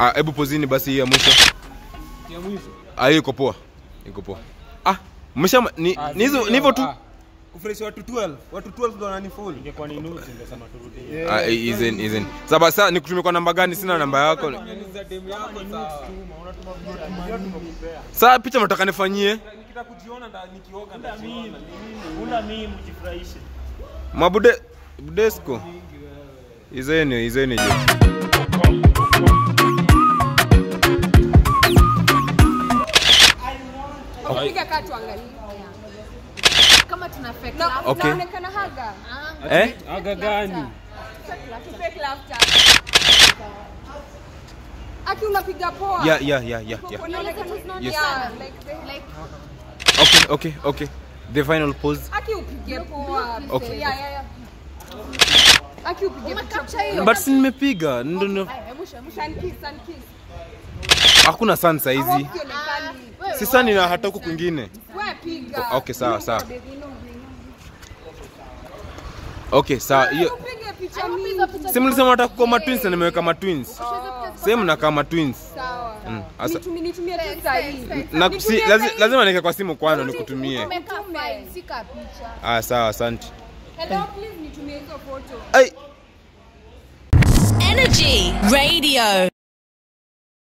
Ah, hebu pozini basi hii ya mwisho. Ya mwisho. Ah, hii iko poa. Iko poa. Ah, mmesha ni Ah, ni hizo ndio, ni hivyo tu. ah. Kufresh watu 12. Watu 12 ndo wananifollow. Ingekuwa ni nusu ingesema turudie. Ah, izen izen. Sasa sasa nikutumie kwa namba gani? Sina namba yako. Niuliza demu yako sawa. Sasa picha mnataka nifanyie? Nikitaka kujiona nda nikioga ndajiona. Una mimi mjifurahishe. Mabude Budesco. Izeni, izeni je. Piga kaa tuangalie. Kama tuna fake Na- laugh. Okay. Naonekana haga. Eh? Aga gani? Fake laughter. Aki unapiga poa. Yeah, yeah, yeah, yeah, yeah. Unaonekana Yes. yeah, like the- like Okay, okay, okay. The final pose. Aki upige poa. Okay. Yeah, yeah, yeah. Aki upige picha. But si nimepiga. Ndo ndo. Sun kiss, sun kiss. Hakuna sun saa hizi. Hauonekani. Si sun ina hata huku kwingine. Wewe piga. Okay, sawa, sawa. Okay, sawa. Hiyo Upige picha mingi. si mlisema nataka kuwa ma twins na nimeweka ma twins. Same na kama twins. Sawa. Mm, asa Nitumie nitumie tu sahihi. na si, lazi, lazima niweke kwa simu kwanza nikutumie. Umekaa fine, sika picha. Ah, sawa, asante. Hello, please nitumie hizo photo. Ai, Energy Radio.